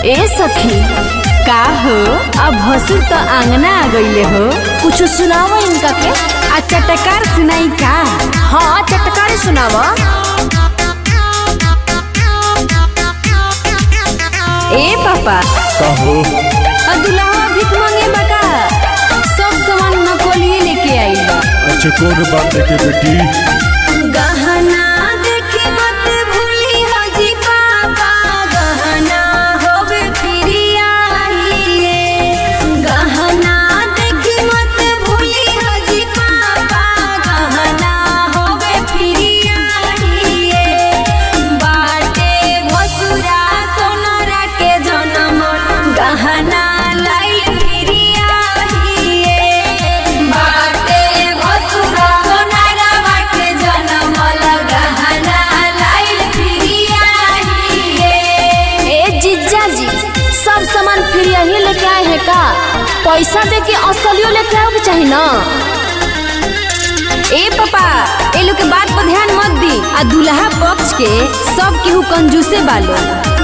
ए सखी का हो अब भसुर तो आंगना आ गईले हो कुछ सुनावा इनका के आ चटकार सुनाई का हाँ चटकार सुनावा ए पापा कहो आ दुल्हा भीख मांगे बका सब सामान नकोलिए लेके आई बा अच्छा कौन बात है के बेटी गहना देखी मत भूली हजी पापा गहना होवे प्रिया गहना देखी मत भूली हजी पापा गहना होवे प्रिया बाटे भसुरा सोनरा के जनम गहना लाइल प्रिया बाटे भसुरा सोनरा बाटे जनम गहना लाइल प्रिया ए जीजा जी सब सामान फ्री ही लेके आए हैं का पैसा दे के असलियो लेके आओ के चाहिए ना ए पापा ए लोग के बात पर ध्यान मत दी आ दुल्हा पक्ष के सब केहू कंजूसे बालो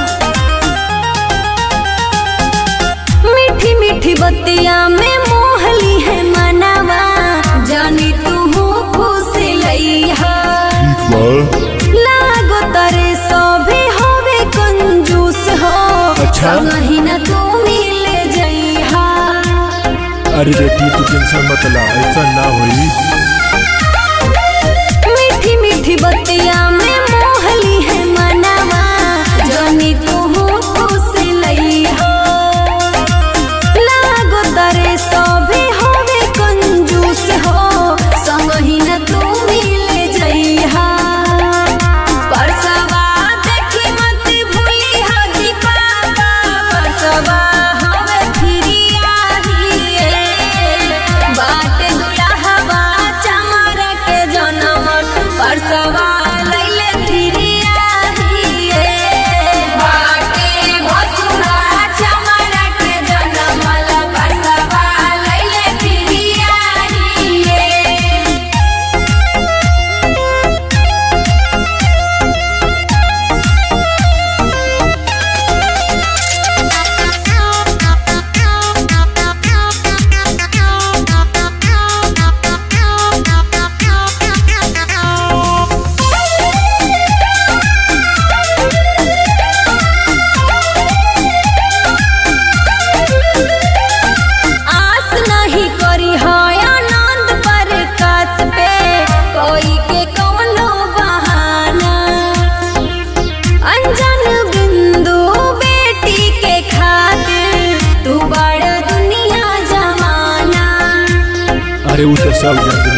मीठी मीठी बत्तियां में मोहली है मनावा जानी तू खुश लइहा ठीक बा लागो तरे सभी होवे कंजूस हो अच्छा। संगही न तू मिले जइहा अरे बेटी तू टेंशन मत ला ऐसा ना होई मीठी मीठी बत्तियां में मोहली है मनावा जानी तू खुश लइहा लागो तरे सभी होवे कंजूस हो संगही न तू मिले जइहा परसवा देखी मत भूली हजी पापा परसवा हवे फिरिया हिए बाटे दुल्हवा चमर के जनम परसवा लैले फिरिया हिए बाटे भसुरा चमर के जनम परसवा लैले फिरिया हिए आस नहीं करी है आनंद पर कास पे कोई के कौनो बहाना अनजान बिंदु बेटी के खातिर तू बड़ दुनिया जमाना अरे वो तो सब जान